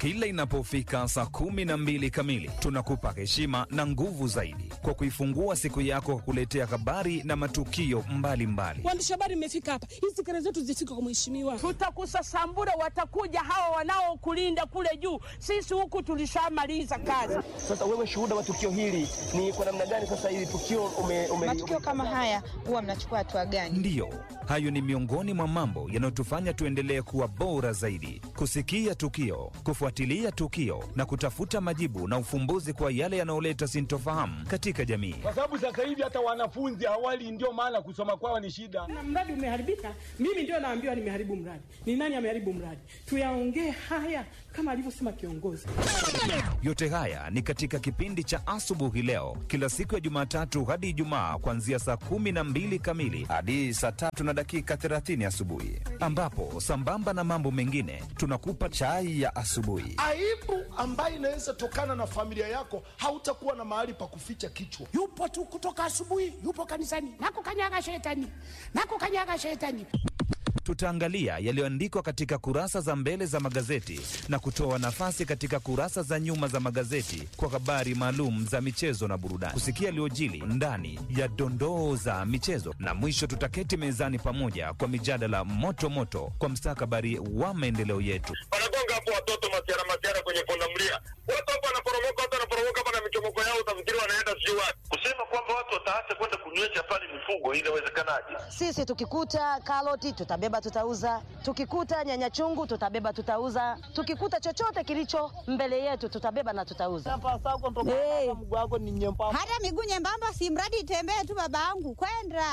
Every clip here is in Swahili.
Kila inapofika saa kumi na mbili kamili, tunakupa heshima na nguvu zaidi kwa kuifungua siku yako kwa kuletea habari na matukio mbalimbali. Waandishi habari mmefika hapa, hizi kelele zetu zifike kwa mheshimiwa. Tutakusasambura, watakuja hawa wanaokulinda kule juu. Sisi huku tulishamaliza kazi. Sasa wewe shuhuda wa tukio hili ni kwa namna gani? Sasa hili tukio ume, ume, matukio kama haya huwa mnachukua hatua gani? Ndiyo, hayo ni miongoni mwa mambo yanayotufanya tuendelee kuwa bora zaidi, kusikia tukio, kufuatilia tukio na kutafuta majibu na ufumbuzi kwa yale yanayoleta sintofahamu katika jamii. kwa sababu sasa hivi hata wanafunzi awali, ndio maana kusoma kwao ni shida. Na mradi umeharibika, mimi ndio naambiwa nimeharibu mradi. Ni nani ameharibu mradi? Tuyaongee haya kama alivyosema kiongozi. Yote haya ni katika kipindi cha asubuhi leo, kila siku ya Jumatatu hadi Ijumaa, kuanzia saa kumi na mbili kamili hadi saa tatu na dakika 30 asubuhi, ambapo sambamba na mambo mengine tunakupa chai ya asubuhi. aibu ambayo inaweza tokana na familia yako, hautakuwa na mahali pa kuficha kichwa. yupo tu kutoka asubuhi, yupo kanisani, nakukanyaga shetani, nakukanyaga shetani. Tutaangalia yaliyoandikwa katika kurasa za mbele za magazeti na kutoa nafasi katika kurasa za nyuma za magazeti kwa habari maalum za michezo na burudani, kusikia yaliyojili ndani ya dondoo za michezo, na mwisho tutaketi mezani pamoja kwa mijadala moto moto kwa mstakabali wa maendeleo yetu. wanagonga hapo watoto masiara masiara kwenye pundamilia, watu hapo wanaporomoka, watu wanaporomoka hapa na michomoko yao, utafikiri wanaenda sijui wapi. Kusema kwamba watu wataacha kwenda kunywesha pale mifugo, inawezekanaje? Sisi tukikuta karoti tutabeba tutauza, tukikuta nyanya chungu tutabeba tutauza, tukikuta chochote kilicho mbele yetu tutabeba na tutauza. Hey. Hata miguu nyembamba, si mradi itembee tu, babangu kwenda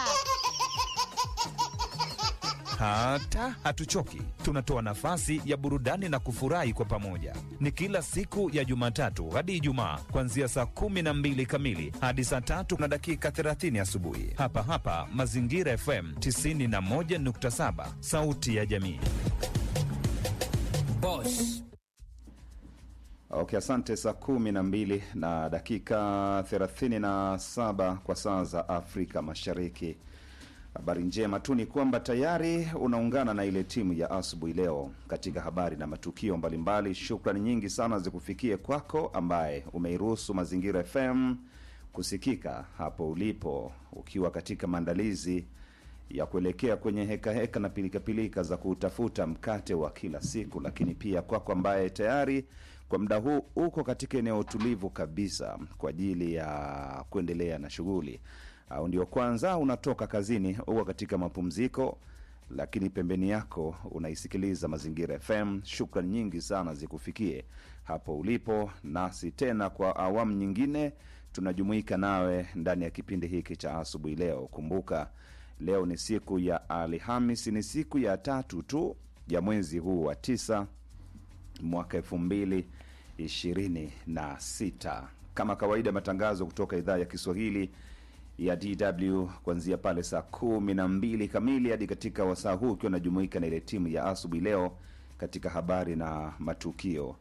Hata hatuchoki, tunatoa nafasi ya burudani na kufurahi kwa pamoja. Ni kila siku ya Jumatatu hadi Ijumaa, kuanzia saa kumi na mbili kamili hadi saa tatu na dakika 30 asubuhi, hapa hapa Mazingira FM 91.7, sauti ya jamii. Okay, asante. Saa kumi na mbili na dakika thelathini na saba kwa saa za Afrika Mashariki. Habari njema tu ni kwamba tayari unaungana na ile timu ya asubuhi leo katika habari na matukio mbalimbali. Shukrani nyingi sana zikufikie kwako ambaye umeiruhusu Mazingira FM kusikika hapo ulipo, ukiwa katika maandalizi ya kuelekea kwenye heka heka na pilikapilika za kutafuta mkate wa kila siku, lakini pia kwako ambaye tayari kwa muda huu uko katika eneo tulivu kabisa kwa ajili ya kuendelea na shughuli, au ndio kwanza unatoka kazini, uko katika mapumziko, lakini pembeni yako unaisikiliza Mazingira FM. Shukrani nyingi sana zikufikie hapo ulipo, nasi tena kwa awamu nyingine tunajumuika nawe ndani ya kipindi hiki cha asubuhi leo. Kumbuka leo ni siku ya Alhamis, ni siku ya tatu tu ya mwezi huu wa tisa mwaka elfu mbili ishirini na sita. Kama kawaida, matangazo kutoka idhaa ya Kiswahili ya DW kuanzia pale saa kumi na mbili kamili hadi katika wasaa huu ukiwa unajumuika na ile timu ya asubuhi leo katika habari na matukio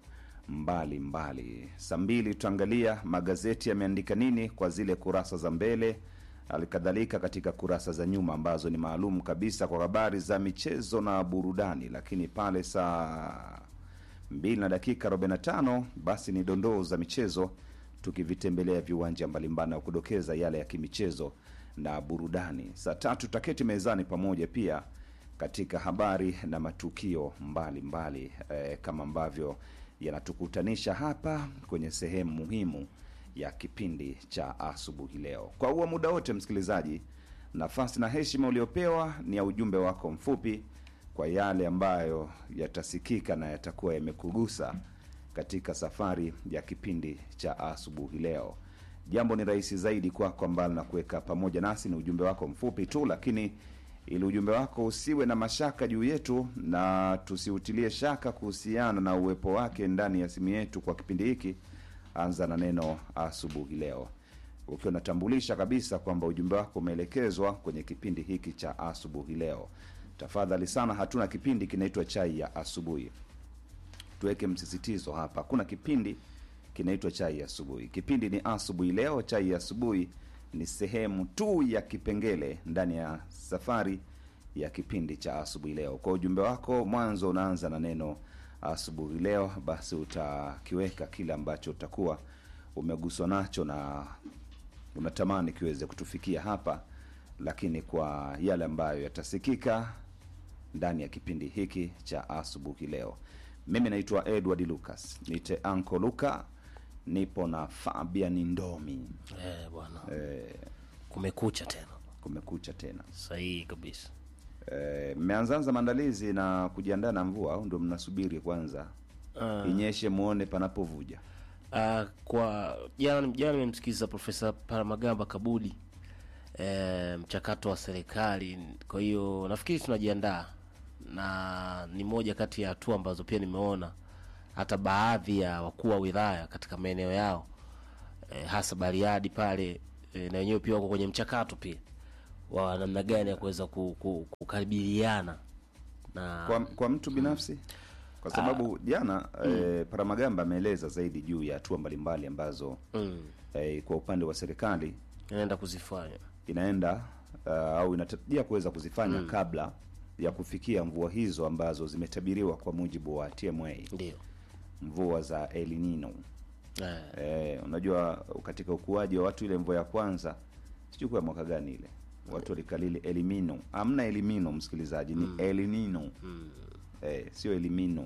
mbalimbali. Saa mbili tutaangalia magazeti yameandika nini kwa zile kurasa za mbele, halikadhalika katika kurasa za nyuma ambazo ni maalum kabisa kwa habari za michezo na burudani, lakini pale saa mbili na dakika 45 basi ni dondoo za michezo tukivitembelea viwanja mbalimbali na kudokeza yale ya kimichezo na burudani. Saa tatu tutaketi mezani pamoja pia katika habari na matukio mbalimbali mbali, eh, kama ambavyo yanatukutanisha hapa kwenye sehemu muhimu ya kipindi cha asubuhi leo. Kwa huo muda wote, msikilizaji, nafasi na heshima uliopewa ni ya ujumbe wako mfupi kwa yale ambayo yatasikika na yatakuwa yamekugusa katika safari ya kipindi cha asubuhi leo. Jambo ni rahisi zaidi kwako, mbali na kuweka pamoja nasi ni ujumbe wako mfupi tu, lakini ili ujumbe wako usiwe na mashaka juu yetu na tusiutilie shaka kuhusiana na uwepo wake ndani ya simu yetu kwa kipindi hiki, anza na neno asubuhi leo, ukiwa unatambulisha kabisa kwamba ujumbe wako umeelekezwa kwenye kipindi hiki cha asubuhi leo. Tafadhali sana, hatuna kipindi kinaitwa chai ya asubuhi. Tuweke msisitizo hapa, hakuna kipindi kinaitwa chai ya asubuhi. Kipindi ni asubuhi leo. Chai ya asubuhi ni sehemu tu ya kipengele ndani ya safari ya kipindi cha asubuhi leo. Kwa ujumbe wako, mwanzo unaanza na neno asubuhi leo, basi utakiweka kile ambacho utakuwa umeguswa nacho na unatamani kiweze kutufikia hapa, lakini kwa yale ambayo yatasikika ndani ya kipindi hiki cha asubuhi leo. Mimi naitwa Edward Lucas, nite Anko Luka, nipo na Fabian Ndomi. Eh, bwana. Eh, Kumekucha tena. kumekucha tena. Sahihi kabisa. Eh, mmeanzaanza maandalizi na kujiandaa na mvua au ndio mnasubiri kwanza Ah. inyeshe muone panapovuja? Uh, kwa jana jana nimemsikiliza Profesa Paramagamba Kabudi e, mchakato wa serikali. Kwa hiyo nafikiri tunajiandaa na ni moja kati ya hatua ambazo pia nimeona hata baadhi ya wakuu wa wilaya katika maeneo yao e, hasa Bariadi pale e, na wenyewe pia wako kwenye mchakato pia wa namna gani ya kuweza ku, ku, kukabiliana na Kwa, kwa mtu binafsi kwa sababu jana eh, Paramagamba ameeleza zaidi juu ya hatua mbalimbali ambazo mm, eh, kwa upande wa serikali inaenda kuzifanya inaenda uh, au inatarajia kuweza kuzifanya kabla ya kufikia mvua hizo ambazo zimetabiriwa kwa mujibu wa TMA, ndio mvua za El Nino. eh, Eh, unajua katika ukuaji wa watu ile mvua ya kwanza sijui kwa mwaka gani ile watu walikalili elimino. Amna elimino msikilizaji, ni El Nino eh, sio elimino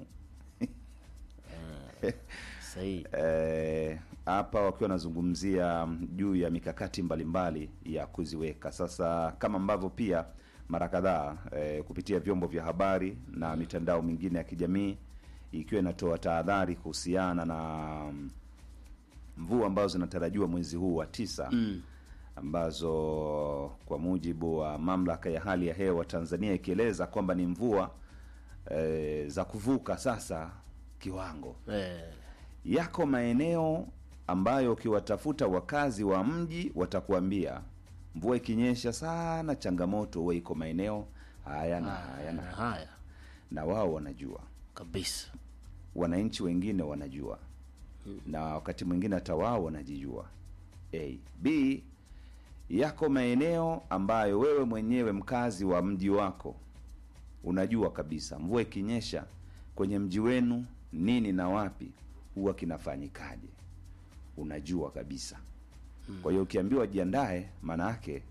sahihi Eh, hapa wakiwa wanazungumzia mm, juu ya mikakati mbalimbali ya kuziweka sasa, kama ambavyo pia mara kadhaa eh, kupitia vyombo vya habari na mitandao mingine ya kijamii ikiwa inatoa tahadhari kuhusiana na mm, mvua ambazo zinatarajiwa mwezi huu wa tisa mm. ambazo kwa mujibu wa mamlaka ya hali ya hewa Tanzania ikieleza kwamba ni mvua eh, za kuvuka sasa kiwango eh, yako maeneo ambayo ukiwatafuta wakazi wa mji watakuambia mvua ikinyesha sana, changamoto huwa iko maeneo haya na haya na na haya, haya na wao wanajua, kabisa wananchi wengine wanajua, na wakati mwingine hata wao wanajijua. A. B. Yako maeneo ambayo wewe mwenyewe mkazi wa mji wako unajua kabisa mvua ikinyesha kwenye mji wenu nini na wapi huwa kinafanyikaje, unajua kabisa. Kwa hiyo ukiambiwa jiandae, maana yake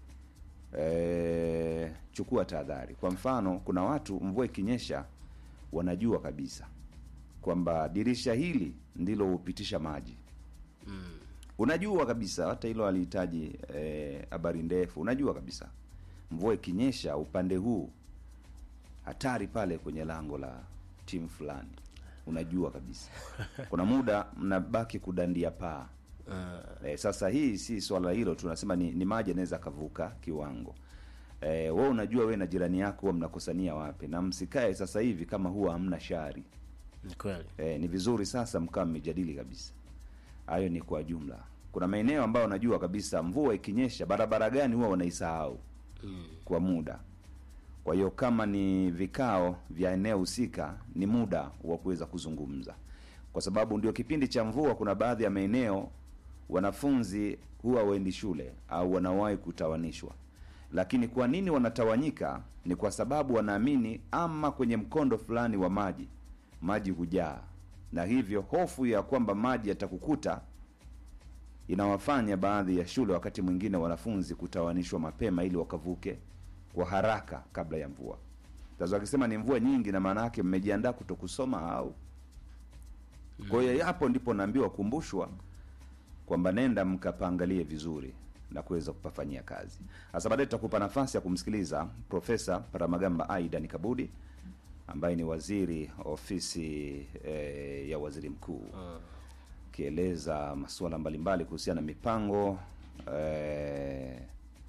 e, chukua tahadhari. Kwa mfano, kuna watu mvua ikinyesha wanajua kabisa kwamba dirisha hili ndilo hupitisha maji unajua kabisa, hata hilo alihitaji habari ndefu. Unajua kabisa mvua ikinyesha upande huu hatari pale kwenye lango la timu fulani, unajua kabisa. Kuna muda mnabaki kudandia paa. Eh, sasa hii si swala hilo, tunasema ni, ni maji anaweza akavuka kiwango. Eh, wewe unajua wewe na jirani yako huwa mnakosania wapi, na msikae sasa hivi kama huwa hamna shari. ni kweli Eh, ni vizuri sasa mkaa mmejadili kabisa. Hayo ni kwa jumla. Kuna maeneo ambayo unajua kabisa mvua ikinyesha barabara gani huwa wanaisahau kwa muda. Kwa hiyo kama ni vikao vya eneo husika, ni muda wa kuweza kuzungumza, kwa sababu ndio kipindi cha mvua. Kuna baadhi ya maeneo wanafunzi huwa waendi shule au wanawahi kutawanishwa. Lakini kwa nini wanatawanyika? Ni kwa sababu wanaamini ama kwenye mkondo fulani wa maji maji hujaa, na hivyo hofu ya kwamba maji yatakukuta inawafanya baadhi ya shule wakati mwingine wanafunzi kutawanishwa mapema ili wakavuke kwa haraka kabla ya mvua. Sasa wakisema ni mvua nyingi, na maana yake mmejiandaa kutokusoma au? Kwa hiyo hapo ndipo naambiwa kumbushwa kwamba nenda mkapaangalie vizuri na kuweza kupafanyia kazi. Sasa baadaye tutakupa nafasi ya kumsikiliza Profesa Paramagamba Aidan Kabudi ambaye ni waziri ofisi eh, ya waziri mkuu akieleza masuala mbalimbali kuhusiana na mipango eh,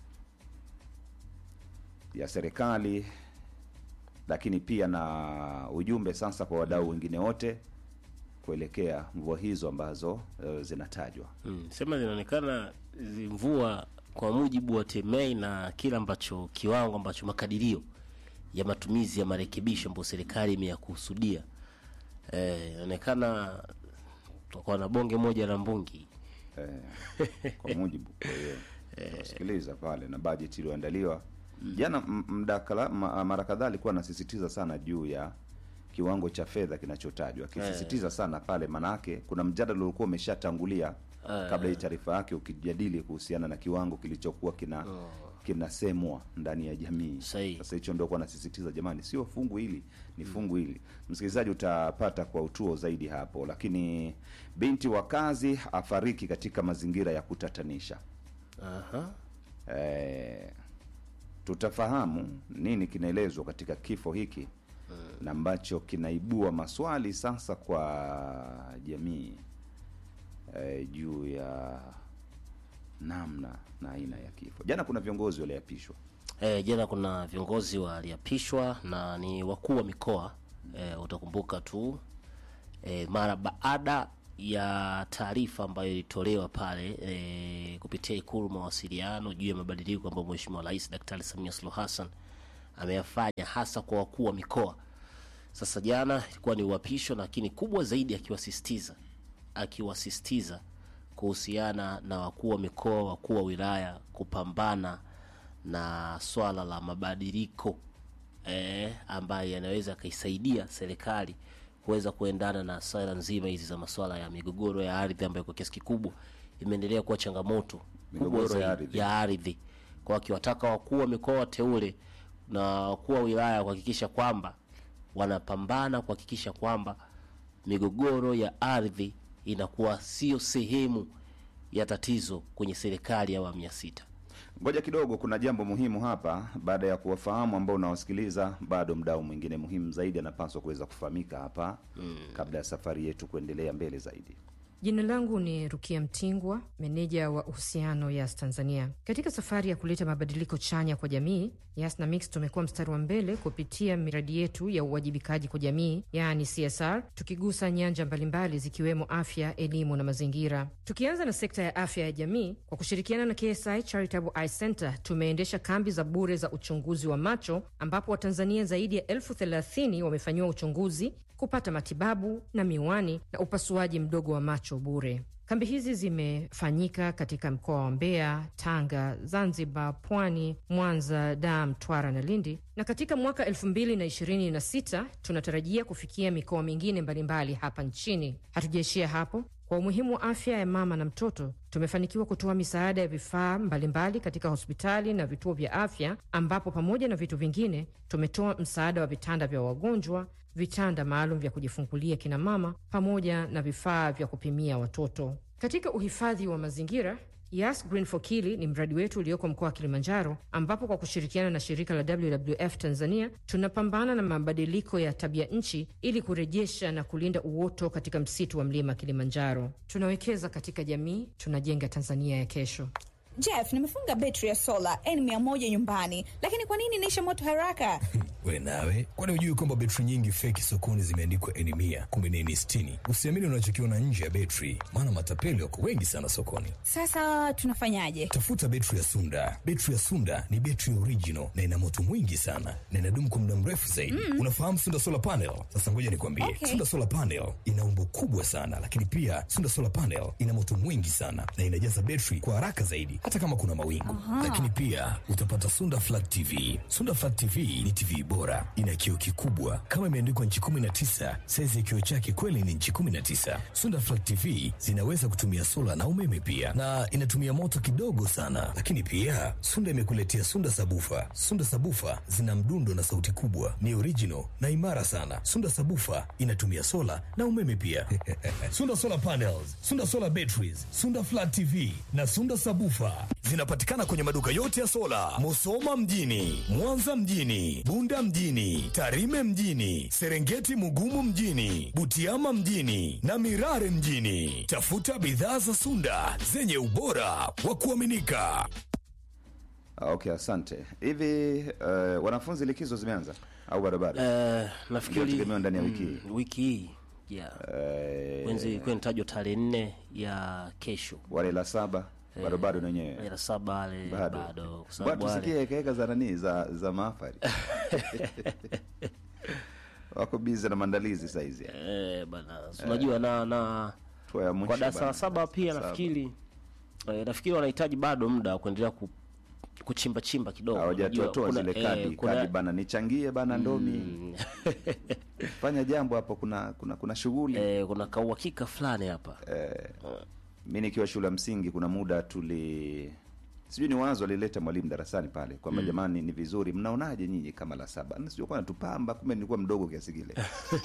ya serikali, lakini pia na ujumbe sasa kwa wadau wengine wote kuelekea mvua hizo ambazo eh, zinatajwa. mm. sema zinaonekana zi mvua kwa mujibu wa TMA na kile ambacho kiwango ambacho makadirio ya matumizi ya marekebisho ambayo serikali imeyakusudia eh, inaonekana tutakuwa na bonge moja la mbungi eh, kwa mujibu kwa hiyo sikiliza pale na bajeti iliyoandaliwa jana. m- mdakala ma- mara kadhaa alikuwa anasisitiza sana juu ya kiwango cha fedha kinachotajwa akisisitiza sana pale manake kuna mjadala ulikuwa umeshatangulia Eh. kabla hii taarifa yake ukijadili kuhusiana na kiwango kilichokuwa kina kinasemwa ndani ya jamii sasa hicho ndio kwa nasisitiza jamani sio fungu hili ni fungu hili msikilizaji utapata kwa utuo zaidi hapo lakini binti wa kazi afariki katika mazingira ya kutatanisha Aha. eh, tutafahamu nini kinaelezwa katika kifo hiki na ambacho kinaibua maswali sasa kwa jamii eh, juu ya namna na aina ya kifo jana kuna viongozi waliapishwa E, jana kuna viongozi waliapishwa na ni wakuu wa mikoa e, utakumbuka tu e, mara baada ya taarifa ambayo ilitolewa pale e, kupitia Ikulu mawasiliano juu ya mabadiliko ambayo Mheshimiwa Rais Daktari Samia Suluhu Hassan ameyafanya hasa kwa wakuu wa mikoa. Sasa jana ilikuwa ni uapisho, lakini kubwa zaidi akiwasisitiza akiwasisitiza kuhusiana na wakuu wa mikoa, wakuu wa wilaya kupambana na swala la mabadiliko eh, ambayo yanaweza yakaisaidia serikali kuweza kuendana na swala nzima hizi za masuala ya migogoro ya ardhi ambayo kwa kiasi kikubwa imeendelea kuwa changamoto kubwa Migogoro ya zaidi ardhi. ya ardhi, kwa akiwataka wakuu wa mikoa wateule na wakuu wa wilaya kuhakikisha kwamba wanapambana kuhakikisha kwamba migogoro ya ardhi inakuwa sio sehemu ya tatizo kwenye serikali ya awamu ya sita. ngoja kidogo kuna jambo muhimu hapa baada ya kuwafahamu ambao unawasikiliza bado mdau mwingine muhimu zaidi anapaswa kuweza kufahamika hapa mm. kabla ya safari yetu kuendelea mbele zaidi Jina langu ni Rukia Mtingwa, meneja wa uhusiano Yas Tanzania. Katika safari ya kuleta mabadiliko chanya kwa jamii, Yas na Mix tumekuwa mstari wa mbele kupitia miradi yetu ya uwajibikaji kwa jamii, yaani CSR, tukigusa nyanja mbalimbali zikiwemo afya, elimu na mazingira. Tukianza na sekta ya afya ya jamii, kwa kushirikiana na KSI Charitable Eye Center tumeendesha kambi za bure za uchunguzi wa macho, ambapo Watanzania zaidi ya elfu thelathini wamefanyiwa uchunguzi kupata matibabu na miwani na upasuaji mdogo wa macho bure. Kambi hizi zimefanyika katika mkoa wa Mbeya, Tanga, Zanzibar, Pwani, Mwanza, Dar, Mtwara na Lindi, na katika mwaka 2026 tunatarajia kufikia mikoa mingine mbalimbali hapa nchini. Hatujaishia hapo. Kwa umuhimu wa afya ya mama na mtoto, tumefanikiwa kutoa misaada ya vifaa mbalimbali katika hospitali na vituo vya afya, ambapo pamoja na vitu vingine tumetoa msaada wa vitanda vya wagonjwa, vitanda maalum vya kujifungulia kina mama, pamoja na vifaa vya kupimia watoto. Katika uhifadhi wa mazingira Yas Green for Kili ni mradi wetu ulioko mkoa wa Kilimanjaro, ambapo kwa kushirikiana na shirika la WWF Tanzania tunapambana na mabadiliko ya tabia nchi ili kurejesha na kulinda uoto katika msitu wa mlima Kilimanjaro. Tunawekeza katika jamii, tunajenga Tanzania ya kesho. Jeff, nimefunga betri ya sola N100 nyumbani, lakini kwa nini inaisha moto haraka? We nawe, kwani hujui kwamba betri nyingi feki sokoni zimeandikwa N mia kumbe ni N sitini? Usiamini unachokiona nje ya betri, maana matapeli wako wengi sana sokoni. Sasa tunafanyaje? Tafuta betri ya Sunda. Betri ya Sunda ni betri original na ina moto mwingi sana na inadumu kwa muda mrefu zaidi. Mm. Unafahamu Sunda solar panel? Sasa ngoja nikwambie, Okay. Sunda solar panel ina umbo kubwa sana, lakini pia Sunda solar panel ina moto mwingi sana na inajaza betri kwa haraka zaidi, hata kama kuna mawingu. Aha. Lakini pia utapata Sunda flat TV. Sunda flat TV ni TV bora, ina kioo kikubwa kama imeandikwa nchi 19. Saizi ya kioo chake kweli ni nchi 19. Sunda flat TV zinaweza kutumia sola na umeme pia, na inatumia moto kidogo sana. Lakini pia Sunda imekuletea Sunda sabufa. Sunda sabufa zina mdundo na sauti kubwa, ni original na imara sana. Sunda sabufa inatumia sola na umeme pia. Sunda solar panels, Sunda solar batteries, Sunda flat TV na Sunda sabufa zinapatikana kwenye maduka yote ya sola, Musoma mjini, Mwanza mjini, Bunda mjini, Tarime mjini, Serengeti Mugumu mjini, Butiama mjini na Mirare mjini. Tafuta bidhaa za Sunda zenye ubora wa kuaminika. Ah, okay asante hivi uh, wanafunzi likizo zimeanza au bado bado Eh, nafikiri Inategemewa ndani ya wiki hii mm, wiki hii yeah. Wenzi ilikuwa inatajwa tarehe nne ya kesho. wale la saba bado bado na wenyewe Wale la saba wale bado, bado, kwa Bado sababu wale- tusikie hekaheka za nani za za maafari wako bize na maandalizi saizi Eh, bana si unajua na na Hatua ya mwisho kwa darasa la bana, saba pia saba. nafikiri eh, nafikiri wanahitaji bado muda wa kuendelea ku, kuchimba chimba kidogo. Unajua, hawajatoatoa kuna- zile eh, kadi kuna- kadi bana nichangie bana ndomi fanya jambo hapo kuna kuna kuna shughuli eh, kuna kauhakika fulani hapa eh, mi nikiwa shule ya msingi kuna muda tuli sijui ni wazo alileta mwalimu darasani pale kwamba Mm. jamani ni vizuri mnaonaje nyinyi kama la saba Na sijui kwa natupamba kumbe nilikuwa mdogo kiasi kile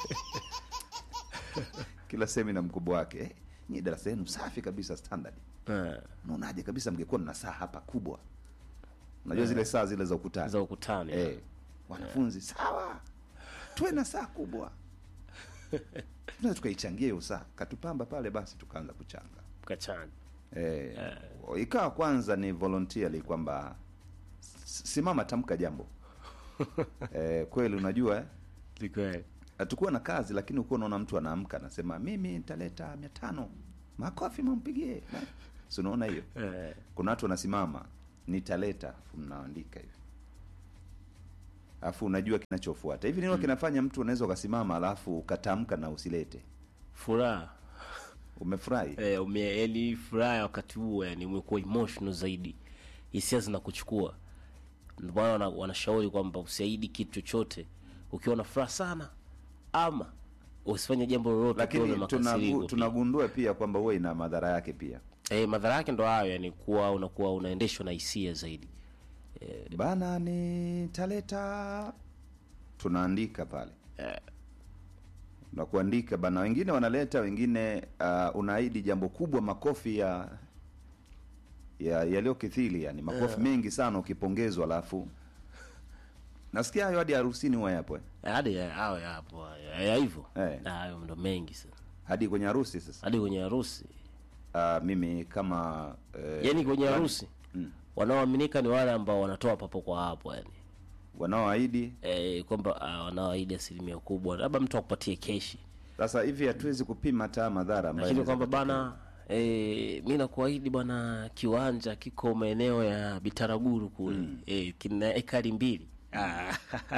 kila semina mkubwa wake eh, nyinyi darasa yenu safi kabisa standard eh. mnaonaje kabisa mngekuwa mna saa hapa kubwa unajua Eh. zile saa zile za ukutani za ukutani eh, wanafunzi sawa tuwe na saa kubwa tunaweza tukaichangia hiyo saa katupamba pale basi tukaanza kuchanga kachanga eh, ikawa kwanza ni voluntarily kwamba s- simama tamka jambo eh, kweli unajua eh? hatukuwa na kazi lakini ukuwa unaona mtu anaamka anasema mimi nitaleta mia tano makofi mampigie Na- si unaona hiyo eh. kuna watu wanasimama nitaleta afu mnaandika hivi alafu unajua kinachofuata hivi nini Mm. kinafanya mtu unaweza ukasimama alafu ukatamka na usilete furaha umefurahi eh, ume, yani furaha wakati huo yani umekuwa emotional zaidi hisia zinakuchukua ndio maana wana- wanashauri kwamba usiahidi kitu chochote ukiwa na furaha sana ama usifanye jambo lolote ukiwa na lakini tunagu, makasiriko pia. tunagundua pia kwamba huwa ina madhara yake pia eh, madhara yake ndo hayo yani kuwa unakuwa unaendeshwa na hisia zaidi bana nitaleta tunaandika pale eh. na kuandika bana wengine wanaleta wengine uh, unaahidi jambo kubwa makofi ya ya yaliyokithili yani makofi Eh. mengi sana ukipongezwa alafu nasikia hayo hadi harusini huwa yapo eh? hadi ya- hayo yapo hayo. ya hivyo Eh. hayo ndo mengi sana hadi kwenye harusi sasa hadi kwenye harusi uh, mimi kama eh, yani kwenye fulani- harusi Mm. wanaoaminika ni wale ambao wanatoa papo kwa hapo yani wanaoahidi eh, kwamba uh, wanaoahidi asilimia kubwa labda mtu akupatie keshi sasa hivi hatuwezi kupima hata madhara ambayo lakini yanaweza kwamba bana e, mi nakuahidi bwana kiwanja kiko maeneo ya bitaraguru kule mm. e, kina ekari mbili Ah.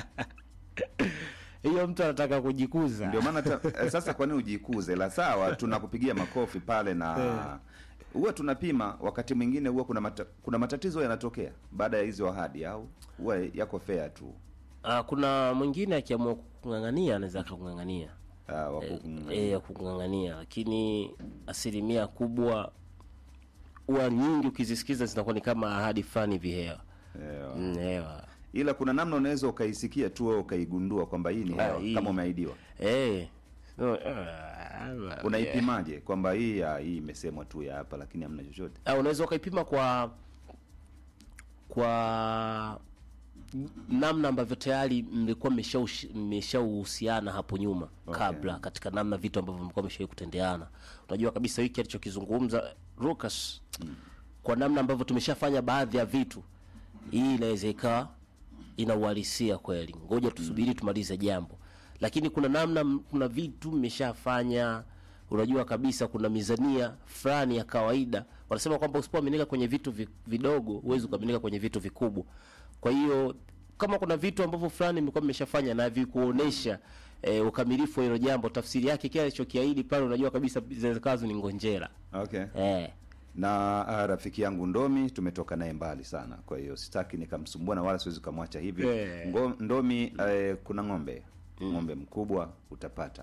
hiyo mtu anataka kujikuza ndio maana ta- eh, sasa kwa nini ujikuze la sawa tunakupigia makofi pale na huwa tunapima wakati mwingine huwa kuna, mata, kuna matatizo yanatokea baada ya hizo ahadi au huwa yako fair tu Ah, kuna mwingine akiamua kukung'ang'ania anaweza akakung'ang'ania e, ya kukung'ang'ania lakini asilimia kubwa huwa nyingi ukizisikiza zinakuwa ni kama ahadi fulani vihewa Ewa. Mm, hewa ila kuna namna unaweza ukaisikia tu wewe ukaigundua kwamba hii ni Ah, hewa hii. kama umeahidiwa Eh. No, ah, unaipimaje kwamba hii ah, hii imesemwa tu ya hapa lakini hamna chochote Ah, unaweza ukaipima kwa kwa namna ambavyo tayari mlikuwa mmeshaushi- mmeshauhusiana hapo nyuma Okay. kabla katika namna vitu ambavyo mlikuwa mmeshawahi kutendeana unajua kabisa hiki alichokizungumza Lucas kwa namna ambavyo tumeshafanya baadhi ya vitu hii inaweza ikawa ina uhalisia kweli ngoja tusubiri tumalize jambo lakini kuna namna m- kuna vitu mmeshafanya unajua kabisa kuna mizania fulani ya kawaida wanasema kwamba usipoaminika kwenye vitu vi- vidogo huwezi ukaaminika kwenye vitu vikubwa kwa hiyo kama kuna vitu ambavyo fulani mlikuwa mmeshafanya na vikuonesha e, ukamilifu wa hilo jambo tafsiri yake kile alichokiahidi pale unajua kabisa zinaweza kawa ni ngonjera okay eh. na ah, rafiki yangu ndomi tumetoka naye mbali sana kwa hiyo sitaki nikamsumbua na wala siwezi kumwacha hivi Eh. Ngo, ndomi eh, kuna ng'ombe ng'ombe mkubwa utapata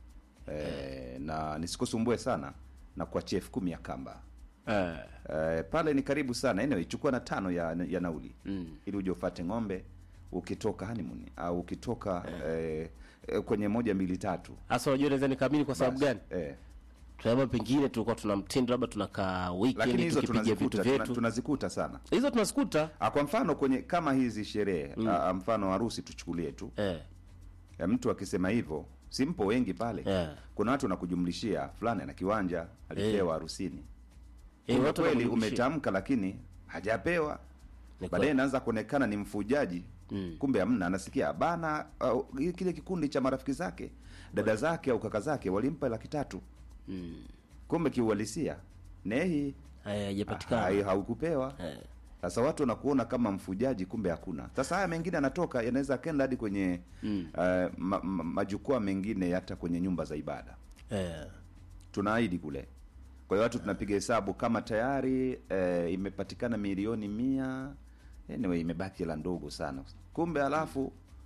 eh, na nisikusumbue sana na kuachia elfu kumi ya kamba eh. eh, pale ni karibu sana anyway, chukua na tano ya, ya nauli mm. ili uje ufate ng'ombe ukitoka honeymoon au ukitoka eh, eh, kwenye moja mbili tatu hasa unajua naweza nikaamini kwa sababu gani eh. labda pengine tulikuwa tuna mtindo labda tunakaa lakini weekend hizo tukipiga vitu tunazikuta tuna, vyetu tunazikuta sana hizo tunazikuta Ah, kwa mfano kwenye kama hizi sherehe mm. mfano harusi tuchukulie tu eh. ya mtu akisema hivyo simpo wengi pale Eh. kuna watu wanakujumlishia fulani ana kiwanja alipewa harusini Eh, Kumbe watu kweli wanakujumlishia. umetamka lakini hajapewa Ni baadaye kweli. inaanza kuonekana ni mfujaji Mm. kumbe amna anasikia bana uh, kile kikundi cha marafiki zake dada zake au kaka zake walimpa laki tatu mm. kumbe kiuhalisia nehi haijapatikana. hai- haukupewa Eh. sasa watu wanakuona kama mfujaji kumbe hakuna sasa haya mengine anatoka yanaweza akenda hadi kwenye Mm. uh, ma, ma, majukwaa mengine hata kwenye nyumba za ibada Eh. tunaahidi kule kwa hiyo watu tunapiga hesabu kama tayari eh, imepatikana milioni mia anyway imebaki hela ndogo sana kumbe alafu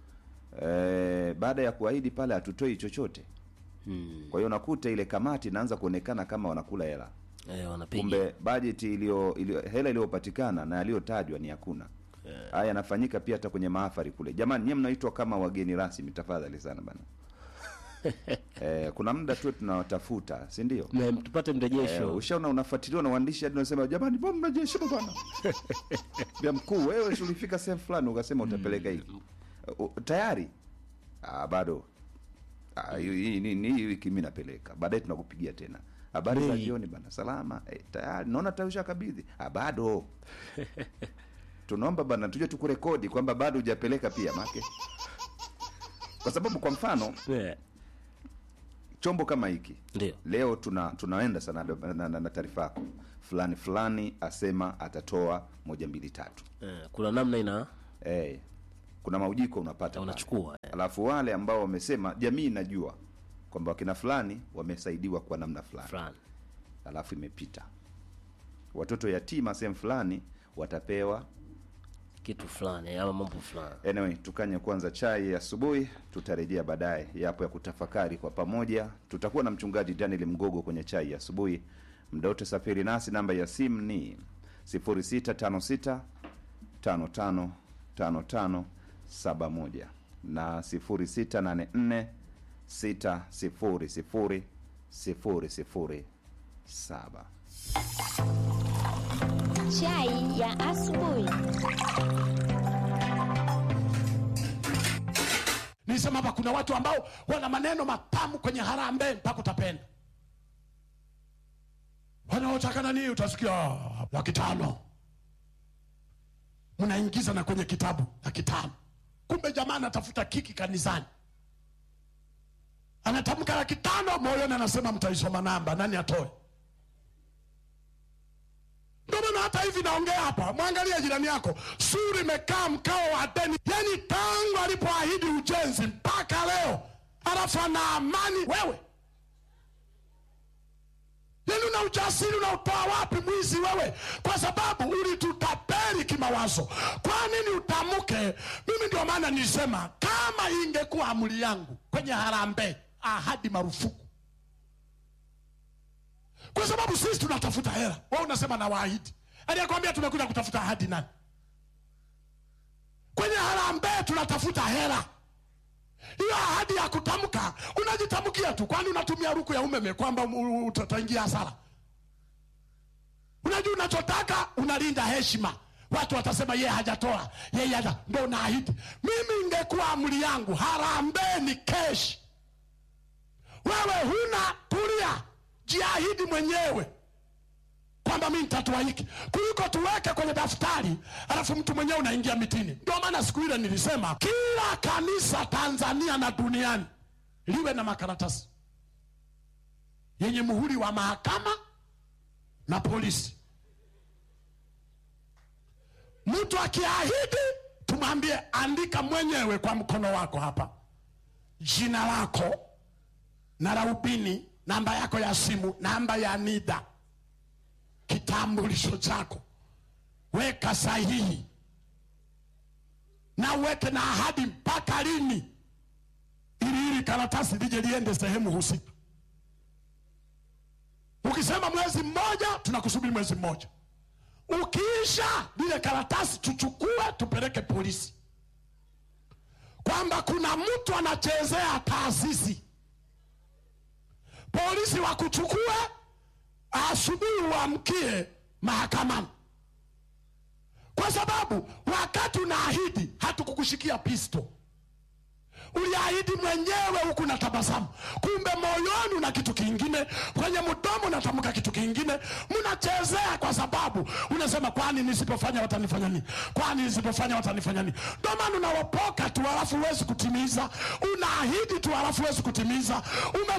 e, baada ya kuahidi pale hatutoi chochote Hmm. kwa hiyo unakuta ile kamati inaanza kuonekana kama wanakula hela Eh, wanapiga. kumbe bajeti iliyo iliyo- hela iliyopatikana na yaliyotajwa ni hakuna haya yanafanyika pia hata kwenye mahafari kule jamani nyie mnaitwa kama wageni rasmi tafadhali sana bana eh, kuna muda tu tunawatafuta si ndio Na tupate mrejesho. eh, ushaona unafuatiliwa na waandishi hadi unasema jamani mbona mrejesho bwana vya mkuu wewe si ulifika sehemu fulani ukasema utapeleka hiki uh, tayari ah, bado Ah, hii hii- hii- hii wiki mi napeleka baadaye tunakupigia tena habari za Bei. jioni bana salama eh, tayari naona tausha kabidhi ah, bado tunaomba bana tuje tukurekodi kwamba bado hujapeleka pia make kwa sababu kwa mfano yeah. chombo kama hiki Ndio. leo tuna tunaenda sana na, na, na, na taarifa yako fulani fulani asema atatoa moja mbili tatu Eh, kuna namna ina eh, kuna maujiko unapata unachukua alafu wale ambao wamesema jamii inajua kwamba wakina fulani wamesaidiwa kwa namna fulani fulani alafu imepita watoto yatima sehemu fulani watapewa kitu fulani ama mambo fulani anyway tukanye kwanza chai asubuhi tutarejea baadaye yapo ya kutafakari kwa pamoja tutakuwa na mchungaji daniel mgogo kwenye chai ya asubuhi mda wote safiri nasi namba ya simu ni 0656 555571 na 0684 600 007 Chai ya asubuhi. Nilisema hapa kuna watu ambao wana maneno matamu kwenye harambee mpaka utapenda. Wanaotaka nani utasikia "Ah, laki tano. Mnaingiza na kwenye kitabu laki tano. Kumbe jamaa anatafuta kiki kanisani. Anatamka laki tano moyoni anasema mtaisoma namba nani atoe. Ndio maana hata hivi naongea hapa, mwangalie jirani yako, suri imekaa mkao wa deni, yani tangu alipoahidi ujenzi mpaka leo, alafu ana amani. Wewe yani una ujasiri unaotoa wapi mwizi wewe? Kwa sababu ulitutapeli kimawazo. Kwa nini utamke? Mimi ndio maana nilisema kama ingekuwa amri yangu kwenye harambee, ahadi marufuku kwa sababu sisi tunatafuta hela. Wewe unasema na waahidi, aliyekwambia tumekuja kutafuta ahadi nani? Kwenye harambee tunatafuta hela. Hiyo ahadi ya kutamka unajitamkia tu, kwani unatumia ruku ya umeme kwamba u- u- utaingia hasara? Unajua unachotaka, unalinda heshima. Watu watasema yeye hajatoa, yeye haja, ndo unaahidi. Mimi ingekuwa amri yangu, harambee ni keshi. Wewe huna, tulia, jiahidi mwenyewe kwamba mi nitatoa hiki kuliko tuweke kwenye daftari alafu mtu mwenyewe unaingia mitini. Ndio maana siku ile nilisema kila kanisa Tanzania na duniani liwe na makaratasi yenye muhuri wa mahakama na polisi. Mtu akiahidi, tumwambie andika mwenyewe kwa mkono wako hapa jina lako na raubini, namba yako ya simu, namba ya NIDA, kitambulisho chako, weka sahihi na uweke na ahadi mpaka lini, ili hili karatasi lije liende sehemu husika. Ukisema mwezi mmoja, tunakusubiri mwezi mmoja. Ukiisha lile karatasi, tuchukue tupeleke polisi, kwamba kuna mtu anachezea taasisi polisi wakuchukue asubuhi uamkie mahakamani, kwa sababu wakati unaahidi hatukukushikia pisto, uliahidi mwenyewe huku na tabasamu, kumbe moyoni una kitu kingine, kwenye mdomo unatamka kitu kingine, mnachezea kwa sababu unasema, kwani nisipofanya watanifanya nini? Kwani nisipofanya watanifanya nini? Ndio maana unaropoka tu, halafu huwezi kutimiza. Unaahidi tu, halafu huwezi kutimiza. Ume